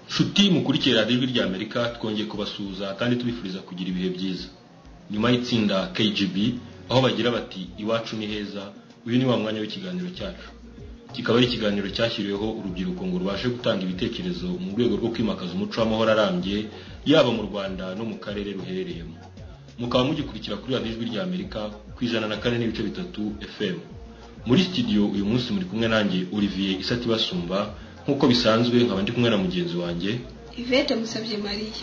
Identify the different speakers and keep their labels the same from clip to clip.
Speaker 1: nshuti mukurikiye radiyo ijwi rya amerika twongeye kubasuhuza kandi tubifuriza kugira ibihe byiza nyuma y'itsinda kgb aho bagira bati iwacu ni heza uyu ni wa mwanya w'ikiganiro cyacu kikaba ari ikiganiro cyashyiriweho urubyiruko ngo rubashe gutanga ibitekerezo mu rwego rwo kwimakaza umuco w'amahoro arambye yaba mu rwanda no mu karere ruherereyemo mukaba mugikurikira kuri radiyo ijwi rya amerika ku ijana na kane n'ibice bitatu fm muri studio uyu munsi muri kumwe nanjye olivier isatibasumba nk'uko bisanzwe nkaba ndi kumwe na mugenzi wanjye
Speaker 2: ivete musabye mariya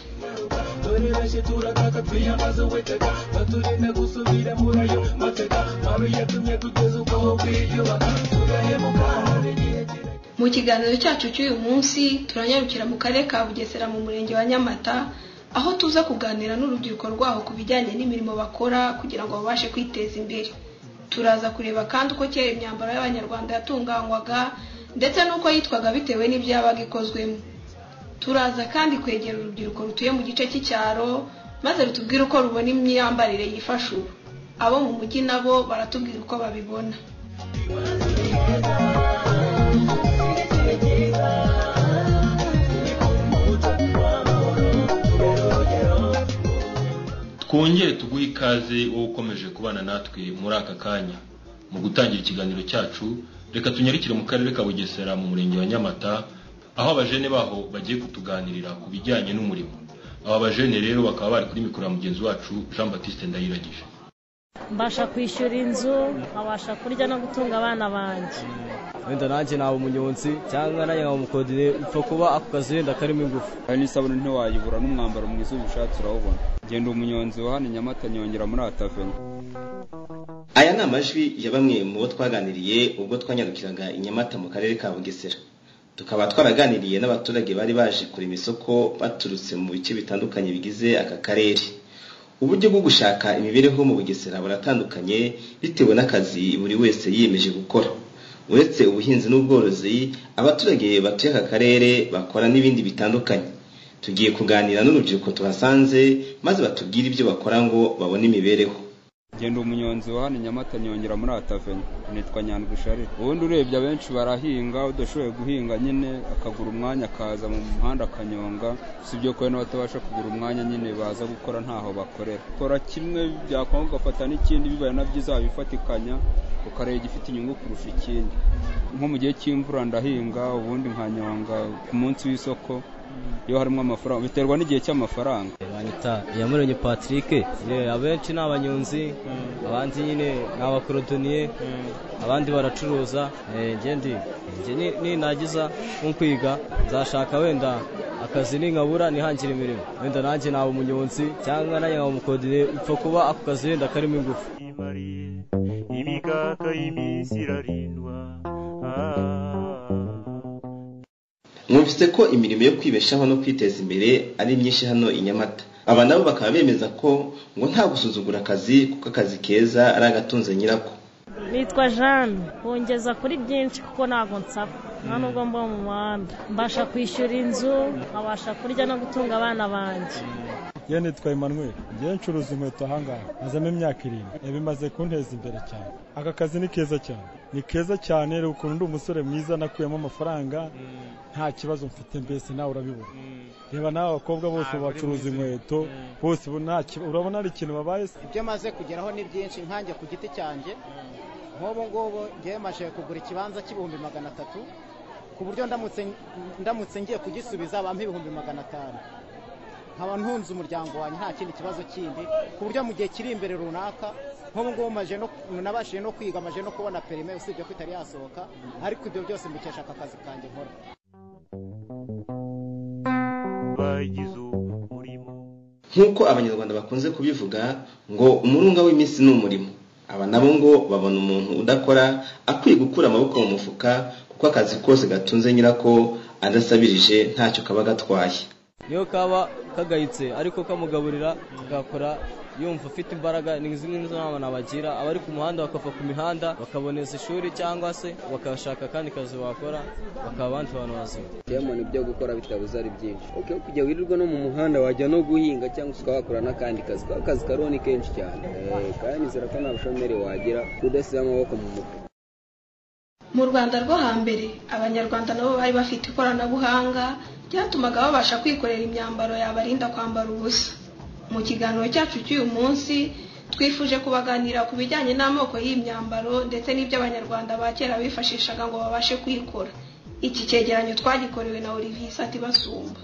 Speaker 3: turi benshi turataka twiyambaza uwiteka baturinde gusubira muri ayo mateka mabi yatumye tugeze ubwoba bwiyubaka turahemuka hari igihe kirekire
Speaker 2: mu kiganiro cyacu cy'uyu munsi turanyarukira mu karere ka bugesera mu murenge wa nyamata aho tuza kuganira n'urubyiruko rwaho ku bijyanye n'imirimo bakora kugira ngo babashe kwiteza imbere turaza kureba kandi uko kera imyambaro y'abanyarwanda yatunganywaga ndetse n'uko yitwaga bitewe n'ibyo yabaga ikozwemo turaza kandi kwegera urubyiruko rutuye mu gice cy'icyaro maze rutubwire uko rubona imyambarire yifasha ubu abo mu mujyi nabo baratubwira uko babibona
Speaker 1: twongere tuguhe ikaze wowe ukomeje kubana natwe muri aka kanya mu gutangira ikiganiro cyacu reka tunyarukire mu karere ka bugesera mu murenge wa nyamata aho abajene baho bagiye kutuganirira ku bijyanye n'umurimo aba bajene rero bakaba bari kuri mikoro ya mugenzi wacu jean batiste ndayiragije
Speaker 4: mbasha kwishyura inzu nkabasha kurya no gutunga abana banjye
Speaker 5: wenda nanjye naba umunyonzi cyangwa nanjye nkaba umukodine upfa kuba ako kazi wenda karimo ingufu
Speaker 6: hari n'isabune ntiwayibura n'umwambaro mwiza uba ushatse urawubona genda umunyonzi wa hano i nyamata nyongera muri ataveni
Speaker 7: aya ni amajwi ya bamwe mu bo twaganiriye ubwo twanyarukiraga i nyamata mu karere ka bugesera tukaba twaraganiriye n'abaturage bari baje kurema isoko baturutse mu bice bitandukanye bigize aka karere uburyo bwo gushaka imibereho mu bugesera buratandukanye bitewe n'akazi buri wese yiyemeje gukora uretse ubuhinzi n'ubworozi abaturage batuye aka karere bakora n'ibindi bitandukanye tugiye kuganira n'urubyiruko tuhasanze maze batubwire ibyo bakora ngo babone imibereho
Speaker 6: genda umunyonzi wa hano i nyamata nyongera muri ataveni nitwa nyandwisharire ubundi urebye abenshi barahinga udashoboye guhinga nyine akagura umwanya akaza mu muhanda akanyonga usibye ko n'abatabasha kugura umwanya nyine baza gukora ntaho bakorera kora kimwe byakwanga ugafata n'ikindi bibaye na byo uzabifatikanya ukareba igifite inyungu kurusha ikindi nko mu gihe cy'imvura ndahinga ubundi nkanyonga ku munsi w'isoko iyo harimo amafaranga biterwa n'igihe cy'amafaranga
Speaker 5: banyita iyamurenge patrick Eh, abenshi ni abanyonzi abandi nyine ni abakorodoniye abandi baracuruza Eh, njye ndi njye ni- ninagiza nko kwiga nzashaka wenda akazi ninkabura nihangire imirimo wenda nanjye naba umunyonzi cyangwa nanjye nkaba umukodine upfa kuba ako kazi wenda karimo ingufu
Speaker 8: imariye imikaka y'iminsi irarindwa Ah.
Speaker 7: mwumvise ko imirimo yo kwibeshaho no kwiteza imbere ari myinshi hano i nyamata aba nabo bakaba bemeza ko ngo nta gusuzugura akazi kuko akazi keza ari agatunze nyirako
Speaker 4: nitwa jeanne bongeza kuri byinshi kuko ntabwo nsaba nta nubwo mba mu muhanda mbasha kwishyura inzu nkabasha kurya no gutunga abana banjye
Speaker 9: yewe nitwa Emmanuel njyewe ncuruza inkweto ahangaha mazamo imyaka irindwi ibi bimaze kunteza imbere cyane aka kazi ni keza cyane ni keza cyane reba ukuntu ndi umusore mwiza nakuyemo amafaranga nta kibazo mfite mbese nawe urabibona reba nawe abakobwa bose bacuruza inkweto bose ubu nta kiba- urabona hari ikintu babaye se
Speaker 10: ibyo maze kugeraho ni byinshi nkanjye ku giti cyanjye nk'ubu ngubu ngewe maje kugura ikibanza cy'ibihumbi magana atatu ku buryo ndamutse ndamutse ngiye kugisubiza bampa ibihumbi magana atanu nkaba ntunze umuryango wanjye nta kindi kibazo kindi ku buryo mu gihe kiri imbere runaka nk'ubu ngubu maje no nabashije no kwiga maje no kubona perime usibye ko itari yasohoka ariko ibyo byose mbikesha aka kazi kanjye nkora
Speaker 8: bagize umurimo
Speaker 7: nk'uko abanyarwanda bakunze kubivuga ngo umurunga w'iminsi ni umurimo aba nabo ngo babona umuntu udakora akwiye gukura amaboko mu mufuka kuko akazi kose gatunze nyirako adasabirije ntacyo kaba gatwaye
Speaker 5: niyo kaba kagayitse ariko kamugaburira agakora yumva afite imbaraga ni zimwe nizo nama nabagira abari ku muhanda bakava ku mihanda bakaboneza ishuri cyangwa se bakashaka akandi kazi bakora bakaba abandi bantu bazima
Speaker 11: diamond ibyo gukora bitabuze ari byinshi uke kujya wirirwa no mu muhanda wajya no guhinga cyangwa se ukahakora n'akandi kazi ka kazi kariho ni kenshi cyane Eh, kandi nizera ko nta bushomeri wagira udasize amaboko mu mufuka
Speaker 2: mu rwanda rwo hambere abanyarwanda nabo bari bafite ikoranabuhanga byatumaga babasha kwikorera imyambaro yabarinda kwambara ubusa mu kiganiro cyacu cy'uyu munsi twifuje kubaganira ku bijyanye n'amoko y'iyi myambaro ndetse n'ibyo abanyarwanda ba kera bifashishaga ngo babashe kuyikora iki cyegeranyo twagikorewe na olivier sati basumba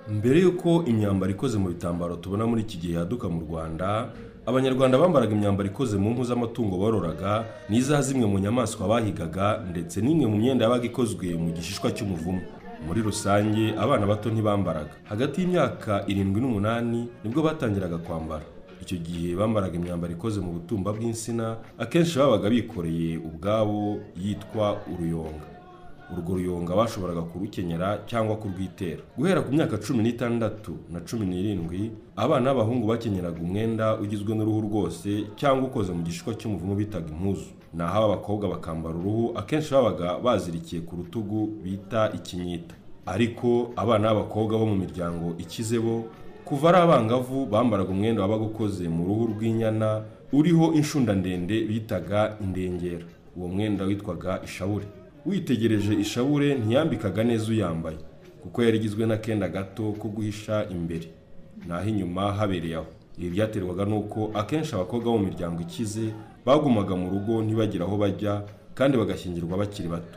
Speaker 12: mbere y'uko imyambaro ikoze mu bitambaro tubona muri iki gihe yaduka mu rwanda abanyarwanda bambaraga imyambaro ikoze mu mpu z'amatungo bororaga n'iza zimwe mu nyamaswa bahigaga ndetse n'imwe mu myenda yabaga ikozwe mu gishishwa cy'umuvumu muri rusange abana bato ntibambaraga hagati y'imyaka irindwi n'umunani nibwo batangiraga kwambara icyo gihe bambaraga imyambaro ikoze mu butumba bw'insina akenshi babaga bikoreye ubwabo yitwa uruyonga urwo ruyonga bashoboraga kurukenyera cyangwa kurwitera guhera ku myaka cumi n'itandatu na cumi n'irindwi abana b'abahungu bakenyeraga umwenda ugizwe n'uruhu rwose cyangwa ukoze mu gishishwa cy'umuvumu bitaga impuzu naho ab'abakobwa bakambara uruhu akenshi babaga bazirikiye ku rutugu bita ikinyita ariko abana b'abakobwa bo mu miryango ikize bo kuva ari abangavu bambaraga umwenda wabaga ukoze mu ruhu rw'inyana uriho inshunda ndende bitaga indengera uwo mwenda witwaga ishabure witegereje ishabure ntiyambikaga neza uyambaye kuko yari igizwe n'akenda gato ko guhisha imbere naho inyuma habereye aho ibi byaterwaga n'uko akenshi abakobwa bo mu miryango ikize bagumaga mu rugo ntibagire aho bajya kandi bagashyingirwa bakiri bato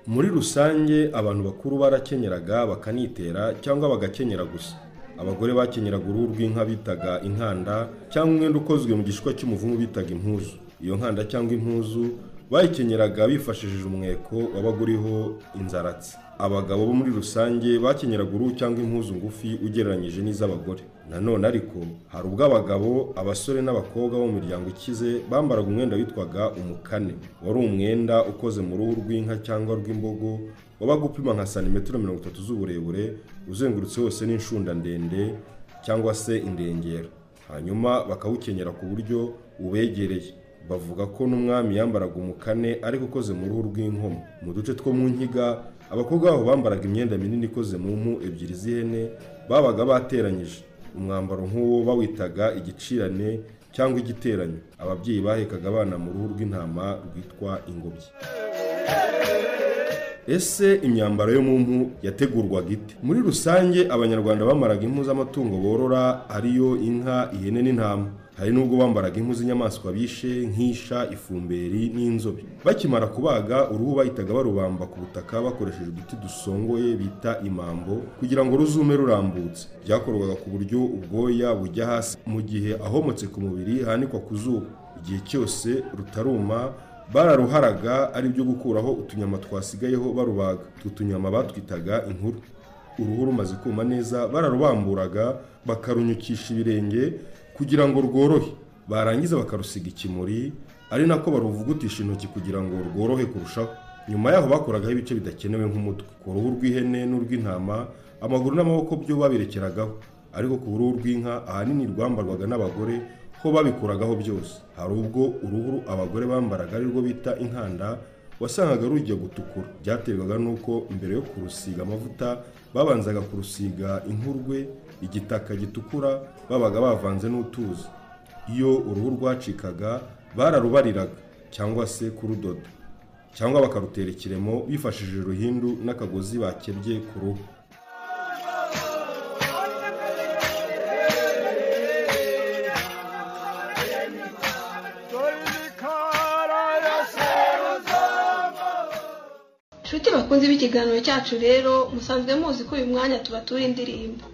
Speaker 12: muri rusange abantu bakuru barakenyeraga bakanitera cyangwa bagakenyera gusa abagore bakenyeraga uruhu rw'inka bitaga inkanda cyangwa umwenda ukozwe mu gishishwa cy'umuvumu bitaga impuzu iyo nkanda cyangwa impuzu bayikenyeraga bifashishije umweko wabaga uriho inzaratsi abagabo bo muri rusange bakenyeraga uruhu cyangwa impuzu ngufi ugereranyije n'iz'abagore nanone ariko hari ubwo abagabo abasore n'abakobwa bo mu miryango ikize bambaraga umwenda witwaga umukane wari umwenda ukoze mu ruhu rw'inka cyangwa rw'imbogo wabaga upima nka santimetero mirongo itatu z'uburebure uzengurutse wose n'inshunda ndende cyangwa se indengera hanyuma bakawukenyera ku buryo ubegereye bavuga ko n'umwami yambaraga umukane ariko ukoze mu ruhu rw'inkomo mu duce two mu nkiga abakobwa babo bambaraga imyenda minini ikoze mu mpu ebyiri z'ihene babaga bateranyije umwambaro nk'uwo bawitaga igicirane cyangwa igiteranyo ababyeyi bahekaga abana mu ruhu rw'intama rwitwa ingobyi ese imyambaro yo mu mpu yategurwaga ite muri rusange abanyarwanda bamaraga impu z'amatungo borora ariyo inka ihene n'intama hari n'ubwo bambaraga impu z'inyamaswa bishe nk'isha ifumberi n'inzobe bakimara kubaga uruhu bahitaga barubamba ku butaka bakoresheje uduti dusongoye bita imambo kugira ngo ruzume rurambutse byakorwaga ku buryo ubwoya bujya hasi mu gihe ahomotse ku mubiri hanikwa ku zuba igihe cyose rutaruma bararuharaga ari byo gukuraho utunyama twasigayeho barubaga utu tunyama batwitaga inkuru uruhu rumaze kuma neza bararubamburaga bakarunyukisha ibirenge kugira ngo rworohe barangiza bakarusiga ikimuri ari nako baruvugutisha intoki kugira ngo rworohe kurushaho nyuma yaho bakoragaho ibice bidakenewe nk'umutwe ku ruhu rw'ihene n'urw'intama amaguru n'amaboko byo babirekeragaho ariko ku ruhu rw'inka ahanini rwambarwaga n'abagore ko babikuragaho byose hari ubwo uruhu abagore bambaraga ari rwo bita inkanda wasangaga rujya gutukura byaterwaga n'uko mbere yo kurusiga amavuta babanzaga kurusiga inkurwe igitaka gitukura babaga bavanze n'utuzi iyo uruhu rwacikaga bararubariraga cyangwa se kurudoda cyangwa bakarutera ikiremo bifashishije uruhindu n'akagozi bakebye ku ruhu
Speaker 2: inshuti bakunze b'ikiganiro cyacu rero musanzwe muzi ko uyu mwanya tubatura indirimbo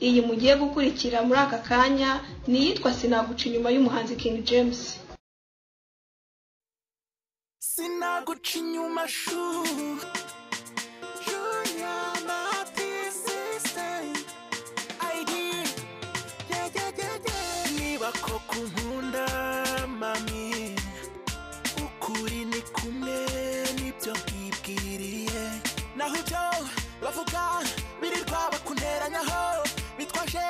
Speaker 2: iyi mugiye gukurikira muri aka kanya ni iyitwa sinaguca inyuma y'umuhanzi king james
Speaker 3: sinaguca inyuma shuri niba koko nkunda mami ukuri ni kumwe n'ibyo nkibwiriye naho ibyo bavuga birirwa bakunteranyaho bitwaje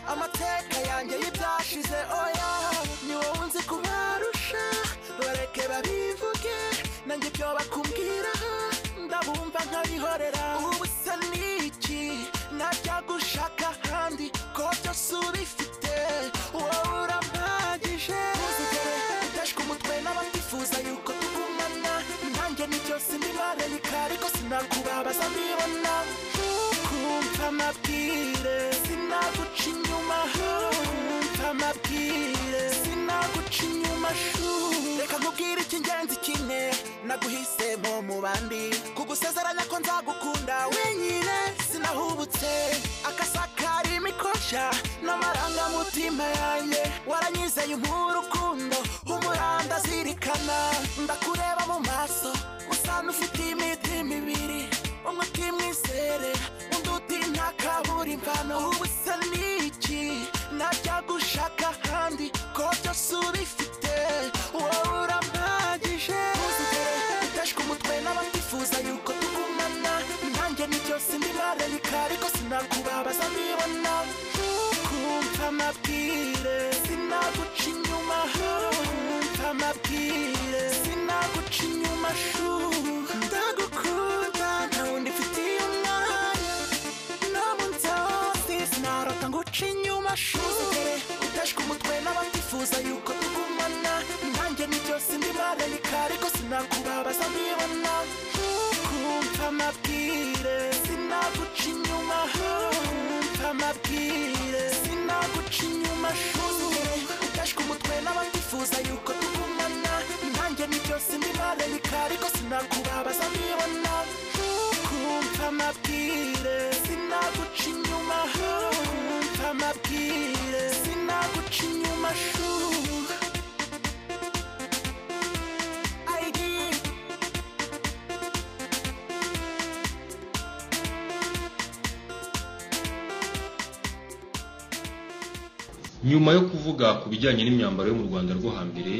Speaker 3: amateka yanjye y'ibyashize oya ni wowe unzi kubarusha bareke babivuge nanjye ibyo bakumbwiraho ndabumva nkabihorera ubu se ni iki najya gushaka ahandi ko byose ubifite wowe urampagije ndashwe umutwe n'abatifuza yuko tugumana nanjye ni byose ndimareye kare ko sinakubabaza mbibona kumva amabwire sinaguca inyuma kumva amabwire sinaguca inyuma shu reka nkubwire icy'ingenzi kimwe naguhisemo mu bandi kugusezeranya ko nzagukunda wenyine sinahubutse akasakara imikoshya n'amarangamutima yanjye waranyizeye umpa urukundo umuranda zirikana ndakureba mu maso usanga ufite imitima ibiri umwe utimwizere undi uti nta kaburimvano ubu se ni iki najya gushaka ahandi ko byose ubifite wowe urampagije ndashwe umutwe n'abatifuza yuko tugumana nanjye ni byose ndimareye kare ko sinakubabaza mbibona kumva amabwire sinaguca inyuma kumva amabwire sinaguca inyuma shu ndagukunda nta wundi mfitiye umwanya nabo nzazi sinarota nguca inyuma shu udashwe umutwe n'abatifuza yuko tugumana nanjye ni byose ndimareye kare ko sinakubabaza mbibona kumva amabwire sinaguca inyuma kumva amabwire sinaguca inyuma udashwe umutwe n'abatifuza yuko tugumana nanjye ni byose ndimareye kare ko sinakubabaza mbibona kumva amabwire sinaguca inyuma kumva amabwire sinaguca inyuma shu ID
Speaker 1: nyuma yo kuvuga ku bijyanye n'imyambaro yo mu rwanda rwo hambere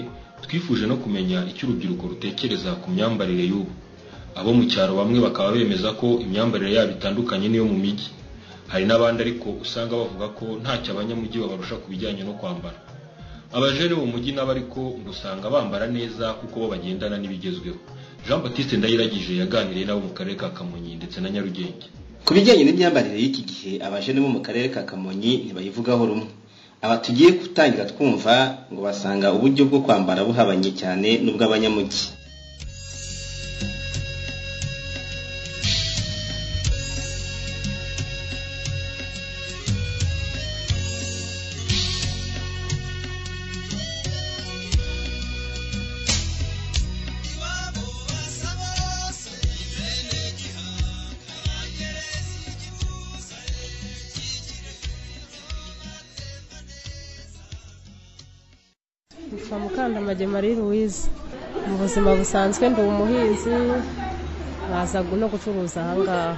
Speaker 1: twifuje no kumenya icyo urubyiruko rutekereza ku myambarire y'ubu abo mu cyaro bamwe bakaba bemeza ko imyambarire yabo itandukanye n'iyo mu mijyi hari n'abandi ariko usanga bavuga ko ntacyo abanyamujyi babarusha ku bijyanye no kwambara abajene mu mujyi nabo ariko ngo usanga bambara neza kuko bo bagendana n'ibigezweho jean batiste ndayiragije yaganiriye nabo mu karere ka kamonyi ndetse na nyarugenge
Speaker 7: ku bijyanye n'imyambarire y'iki gihe abajene bo mu karere ka kamonyi ntibayivugaho rumwe aba tugiye gutangira twumva ngo basanga uburyo bwo kwambara buhabanye cyane n'ubw'abanyamujyi
Speaker 4: Yitwa Mukandamage Marie Louise mu buzima busanzwe ndi umuhinzi baza gu- no gucuruza ahangaha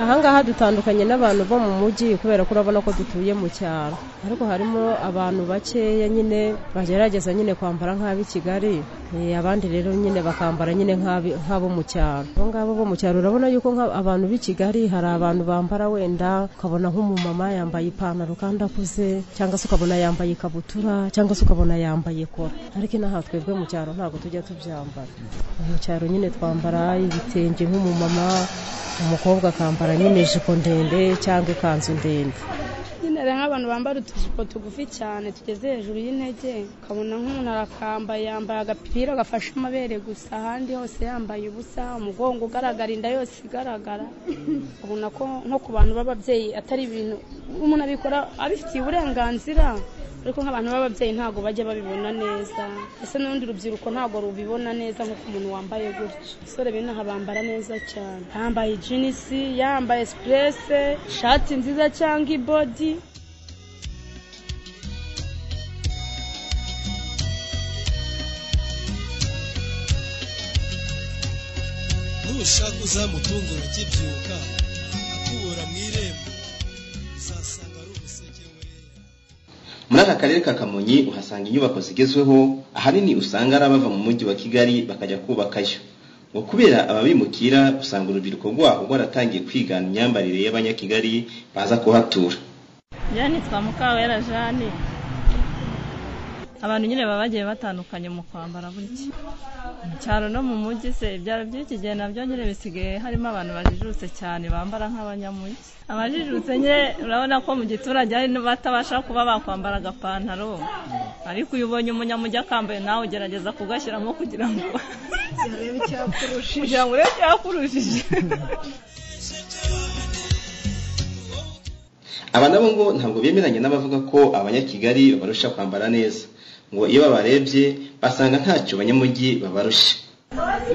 Speaker 4: ahangaha dutandukanye n'abantu bo mu mujyi kubera ko urabona ko dutuye mu cyaro ariko harimo abantu bakeya nyine bagerageza nyine kwambara nk'ab'i kigali Eh, abandi rero nyine bakambara nyine nk'abi- nk'abo mu cyaro abo ngabo bo mu cyaro urabona yuko nka- abantu b'i kigali hari abantu bambara wenda ukabona nk'umumama yambaye ipantaro kandi akuze cyangwa se ukabona yambaye ikabutura cyangwa se ukabona yambaye kora ariko inaha twebwe mu cyaro ntabwo tujya tubyambara mu cyaro nyine twambara ibitenge nk'umumama umukobwa akambara nyine ijipo ndende cyangwa ikanzu ndende
Speaker 13: nyine hari nk'abantu bambara utujipo tugufi cyane tugeze hejuru y'intege ukabona nk'umuntu arakambaye yambaye agapira gafashe amabere gusa ahandi hose yambaye ubusa umugongo ugaragara inda yose igaragara ubona ko nko ku bantu b'ababyeyi atari ibintu umuntu abikora abifitiye uburenganzira ariko nk'abantu b'ababyeyi ntabwo bajya babibona neza ese n'urundi rubyiruko ntabwo rubibona neza nk'uko umuntu wambaye gutyo abasore b'inaha bambara neza cyane yambaye jinisi yambaye sipurese ishati nziza cyangwa ibodi
Speaker 14: nushaka uzamutunga ukibyuka akubura mu irembo uzasanga ari umuseke we
Speaker 7: muri aka karere ka kamonyi uhasanga inyubako zigezweho ahanini usanga ari abava mu mujyi wa kigali bakajya kubakayo ngo kubera ababimukira usanga urubyiruko rwaho rwaratangiye kwigana imyambarire y'abanyakigali baza kuhatura
Speaker 15: njyewe nitwa mukawera jane abantu nyine baba bagiye batandukanye mu kwambara gutya mu cyaro no mu mujyi se ibyaro by'iki gihe nabyo nyine bisigaye harimo abantu bajijutse cyane bambara nk'abanyamujyi abajijutse nye urabona ko mu giturage hari n'abatabasha kuba bakwambara agapantaro ariko iyo ubonye umunyamujyi akambaye nawe ugerageza kugashyiramo kugira ngo kugira ngo urebe icyakurushije
Speaker 7: aba nabo ngo ntabwo bemeranya n'abavuga ko abanyakigali babarusha kwambara neza ngo iyo babarebye basanga ntacyo abanyamujyi babarusha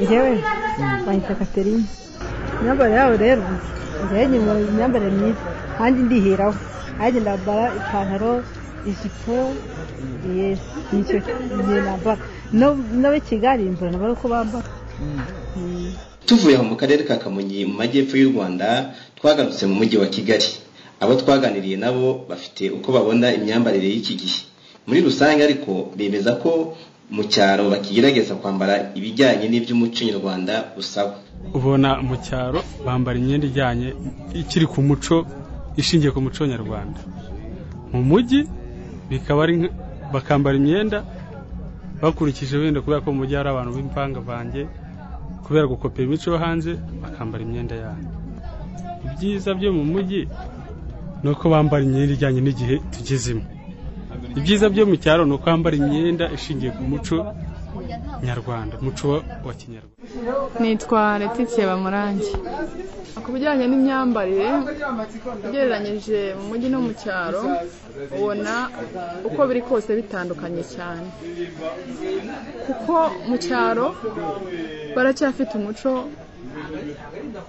Speaker 16: njyewe bayita katerine imyambarire yabo rero njyewe nyuma imyambarire myiza kandi ndihiraho nanjye ndambara ipantaro ijipo yesi nicyo gihe nambara n'abo i kigali mbona nabara uko bambara
Speaker 7: tuvuye aho mu karere ka kamonyi mu majyepfo y'u rwanda twagarutse mu mujyi wa kigali abo twaganiriye nabo bafite uko babona imyambarire y'iki gihe muri rusange ariko bemeza ko mu cyaro bakigerageza kwambara ibijyanye n'iby'umuco nyarwanda usaba
Speaker 17: ubona mu cyaro bambara imyenda ijyanye ikiri ku muco ishingiye ku muco nyarwanda mu mujyi bikaba ari nka- bakambara imyenda bakurikije wenda kubera ko mu mujyi hari abantu b'imvangavange kubera gukopera imico yo hanze bakambara imyenda yabo ibyiza byo mu mujyi ni uko bambara imyenda ijyanye n'igihe tugezemo ibyiza byo mu cyaro ni uko bambara imyenda ishingiye ku muco nyarwanda umuco wa- wa kinyarwanda
Speaker 18: nitwa Letitia Bamurange ku bijyanye n'imyambarire ugereranyije mu mujyi no mu cyaro ubona uko biri kose bitandukanye cyane kuko mu cyaro baracyafite umuco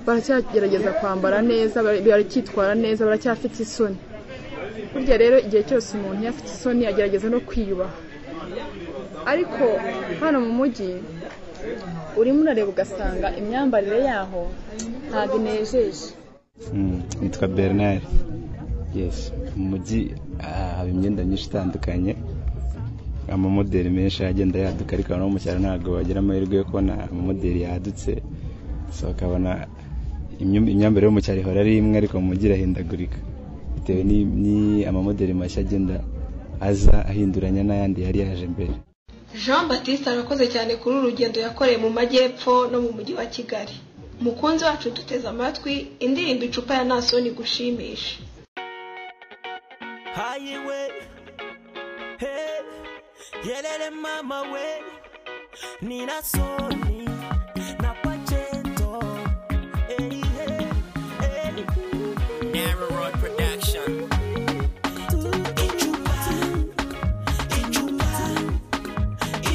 Speaker 18: baracyagerageza kwambara neza bara- baracyitwara neza baracyafite isoni burya rero igihe cyose umuntu iyo afite isoni agerageza no kwiyubaha ariko hano mu mujyi urimo urareba ugasanga imyambarire yaho ntabwo inejeje
Speaker 19: nitwa bernard yes mu mujyi ah, haba imyenda myinshi itandukanye amamodeli menshi agenda yaduka ariko no mu cyaro ntabwo bagira amahirwe yo kubona amamodeli yadutse so ukabona imyum- imyambarire yo mu cyaro ihora ari imwe ariko mu mujyi irahindagurika bitewe ni- ni- amamodeli mashya agenda aza ahinduranya n'ayandi yari yaje mbere
Speaker 2: jean batiste arakoze cyane kuri uru rugendo yakoreye mu majyepfo no mu mujyi wa kigali umukunzi wacu duteze amatwi indirimbo icupa ya nasoni gushimisha
Speaker 20: Hayi we, hey, yelele mama we, nina soni na pachento, hey, hey, hey. Narrow Production. Ichupa,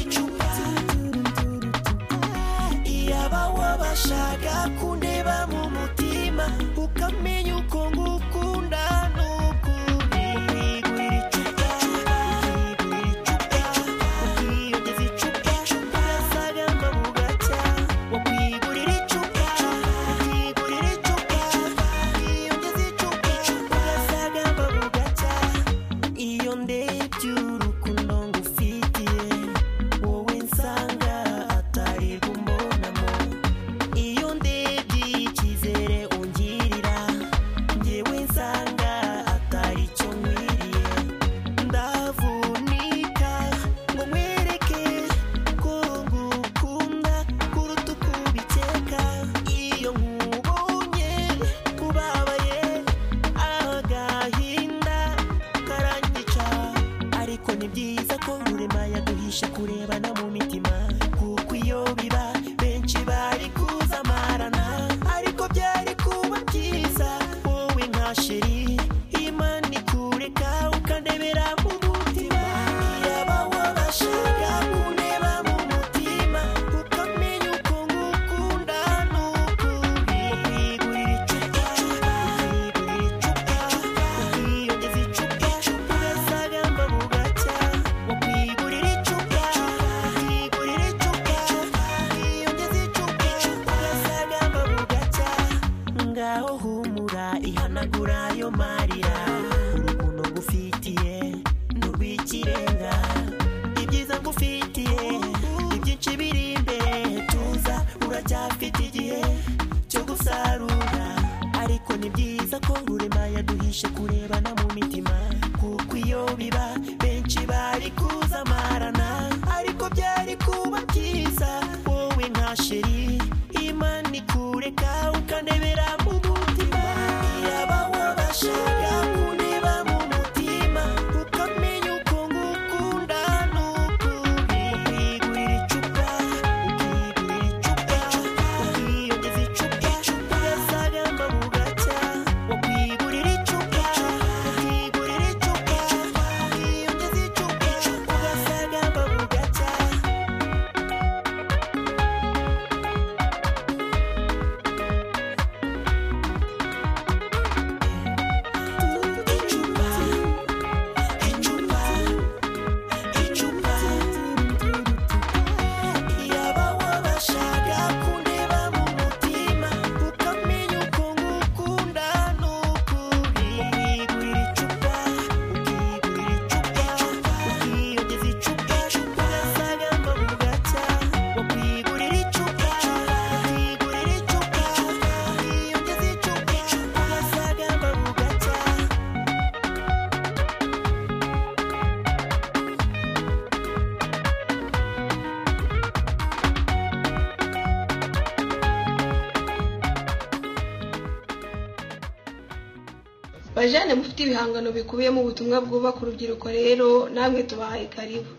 Speaker 20: ichupa, ichupa. Iyabawa bashaka kundeba mu mutima, ukamenya uko ngukunda n'ukundi. iyo ndebye urukundo ngufitiye wowe nsanga atari kumbonamo iyo ndebye icyizere ungirira ngewe nsanga atari cyo nkwiriye ndavunika ngo nkwereke ko ngukunda kuruta uko ubikeka iyo nkubonye kubabaye agahinda karanyica ariko ni byiza ko rurema yaduhisha kurebana mu mitima kuko iyo biba benshi bari kuzamarana ariko byari kuba byiza wowe nka sheri imana ikureka ukandebera mu mutima yaba wabashaka kundeba mu mutima ukamenya uko ngukunda n'ukuri ngaho humura ihanagura ayo marira urukundo ngufitiye nurw'ikirenga ibyiza ngufitiye ibyinshi biri imbere tuza uracyafite igihe cyo gusarura ariko ni byiza ko rurema yaduhishe kurebana mu mitima kuko iyo biba benshi bari kuzamara
Speaker 2: bajane mufite ibihangano bikubiyemo ubutumwa bwubaka urubyiruko rero namwe tubahaye karibu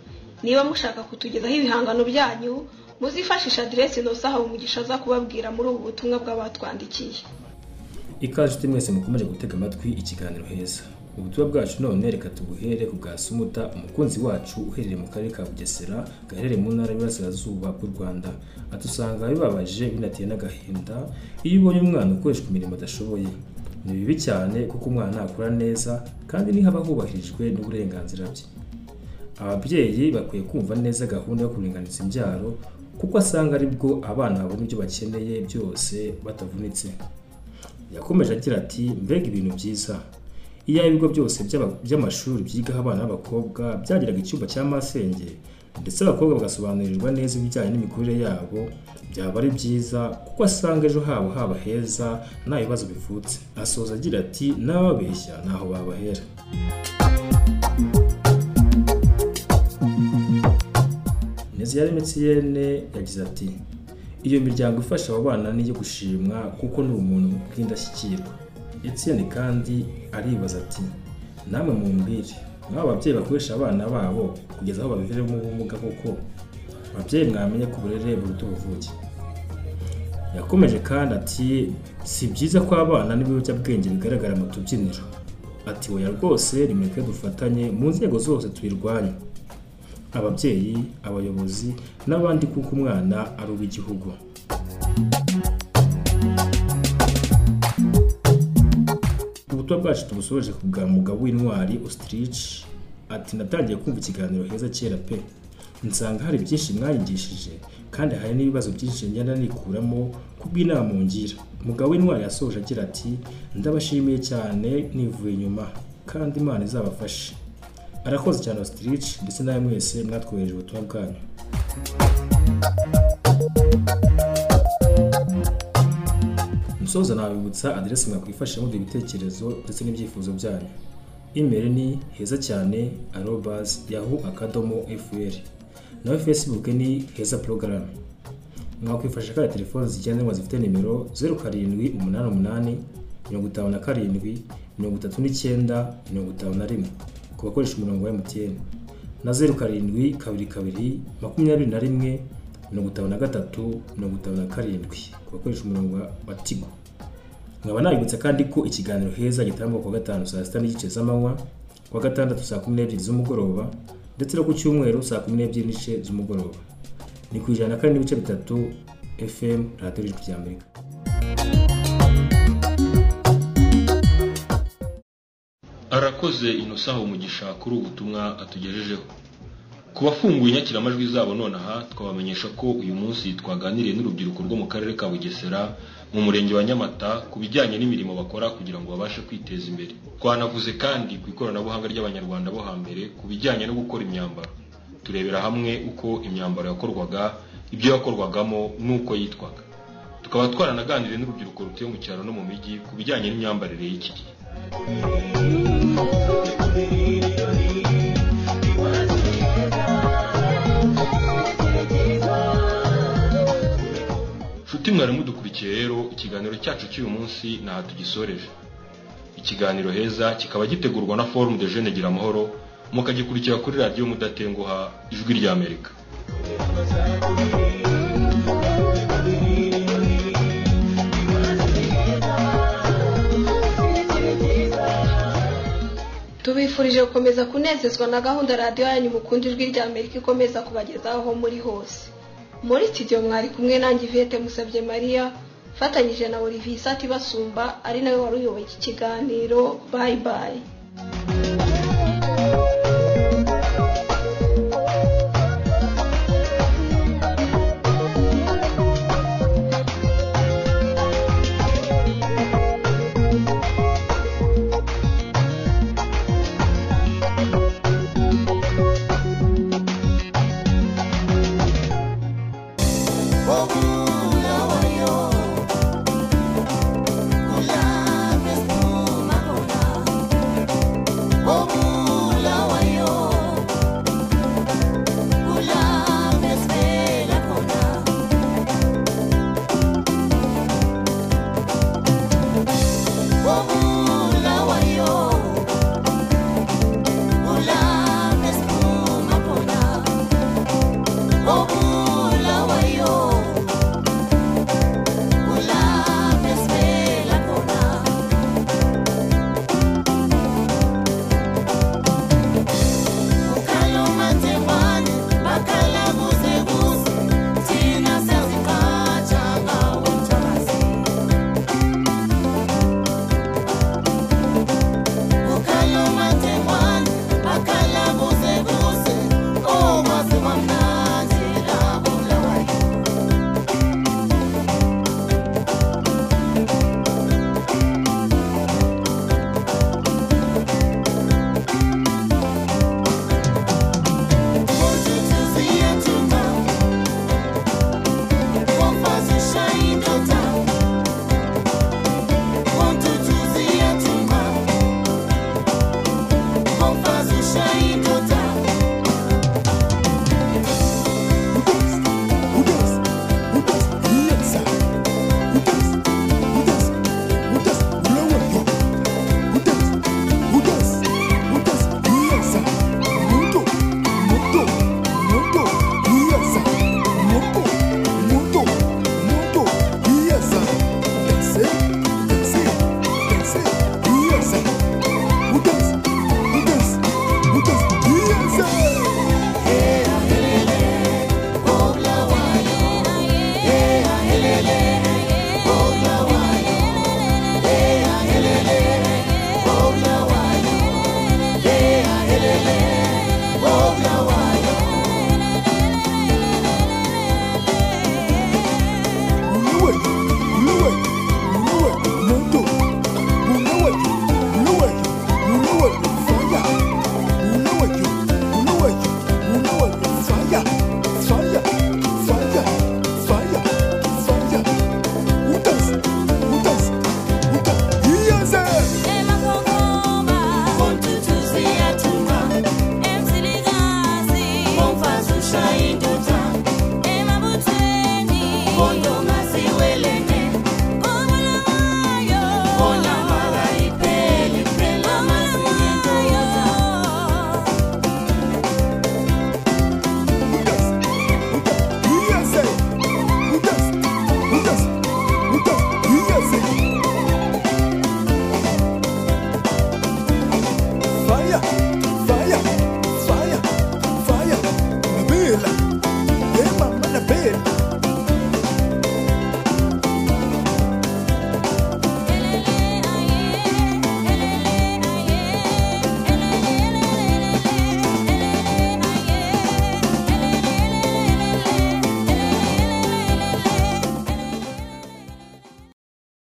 Speaker 2: niba mushaka kutugezaho ibihangano byanyu muzifashishe aderesi ntosahawe umugisha aza kubabwira muri ubu butumwa bw'abatwandikiye
Speaker 21: ikaze nshuti mwese mukomeje gutega amatwi ikiganiro heza ubutumwa bwacu none reka tubuhere ku bwa sumuta umukunzi wacu uherereye mu karere ka bugesera gaherereye mu ntara y'Iburasirazuba bw'u rwanda adusanga bibabaje binateye n'agahinda iyo ubonye umwana ukoreshwa imirimo adashoboye ni bibi cyane kuko umwana akura neza kandi ntihaba hubahirijwe n'uburenganzira bwe ababyeyi bakwiye kumva neza gahunda yo kuringaniza imbyaro kuko asanga aribwo abana babona ibyo bakeneye byose batavunitse yakomeje agira ati mbega ibintu byiza iyo ibigo byose by'aba- by'amashuri byigaho abana b'abakobwa byagiraga icyumba cya masenge ndetse abakobwa bagasobanurirwa neza ibijyanye n'imikurire yabo byaba ari byiza kuko asanga ejo habo haba heza nta bibazo bivutse asoza agira ati n'ababeshya ntaho babahera neza yari emutiyene yagize ati iyo miryango ifasha abo bana n'iyo gushimwa kuko ni umuntu bw'indashyikirwa etiyeni kandi aribaza ati namwe mumbwire mwaba ababyeyi bakoresha abana babo kugeza aho babiviramo ubumuga kuko ababyeyi mwamenye ko uburere buruta ubuvuke yakomeje kandi ati si byiza ko abana n'ibiyobyabwenge bigaragara mu tubyiniro ati oya rwose nimureke dufatanye mu nzego zose tuyirwanye ababyeyi abayobozi n'abandi kuko umwana ari uw'igihugu ubutumwa bwacu tubusoje ku bwa mugabo w'intwari ostrich ati natangiye kumva ikiganiro heza kera pe nsanga hari byinshi mwanyigishije kandi hari n'ibibazo byinshi ngenda nikuramo kubw'inama ngira mugabo w'intwari yasoje agira ati ndabashimiye cyane nivuye inyuma kandi imana izabafashe arakoze cyane ostrich ndetse nawe mwese mwatwohereje ubutumwa bwanyu musoza nabibutsa aderesi mwakwifashisha muri ibitekerezo ndetse n'ibyifuzo byanyu imeri ni heza cyane arobas yahu akadomo fr naho facebook ni heza porogaramu mwakwifashisha kandi telefoni zigendanwa zifite nimero zeru karindwi umunani umunani mirongo itanu na karindwi mirongo itatu n'icyenda mirongo itanu na rimwe ku bakoresha umurongo wa mtn na zeru karindwi kabiri kabiri makumyabiri na rimwe mirongo itanu na gatatu mirongo itanu na karindwi ku bakoresha umurongo wa- wa tigo nkaba nabibutsa kandi ko ikiganiro heza gitangwa ku wa gatanu saa sita n'igice z'amanywa ku wa gatandatu saa kumi n'ebyiri z'umugoroba ndetse no ku cyumweru saa kumi n'ebyiri n'igice z'umugoroba ni ku ijana na kane n'ibice bitatu fm radiyo y'ijwi ry'amerika
Speaker 1: arakoze inosaha umugisha kuri ubu butumwa atugejejeho ku bafunguye inyakiramajwi zabo nonaha twabamenyesha ko uyu munsi twaganiriye n'urubyiruko rwo mu karere ka bugesera mu murenge wa nyamata ku bijyanye n'imirimo bakora kugira ngo babashe kwiteza imbere twanavuze kandi ku ikoranabuhanga ry'abanyarwanda bo hambere ku bijyanye no gukora imyambaro turebera hamwe uko imyambaro yakorwaga ibyo yakorwagamo n'uko yitwaga tukaba twaranaganiriye n'urubyiruko rutuye mu cyaro no mu mijyi ku bijyanye n'imyambarire y'iki gihe nshuti mwari mudukurikiye rero ikiganiro cyacu cy'uyu munsi ntaho tugisoreje ikiganiro heza kikaba gitegurwa na forume de jene gira amahoro mukagikurikira kuri radiyo mudatenguha ijwi ry'amerika
Speaker 2: tubifurije gukomeza kunezezwa na gahunda radiyo yanyu mukunda ijwi rya amerika ikomeza kubagezaho aho muri hose muri studio mwari kumwe nanjye ivete musabye mariya fatanyije na olivier isati basumba ari nawe wari uyoboye iki kiganiro bayi bayi
Speaker 20: Hola, mi espuma, hola.
Speaker 22: mbona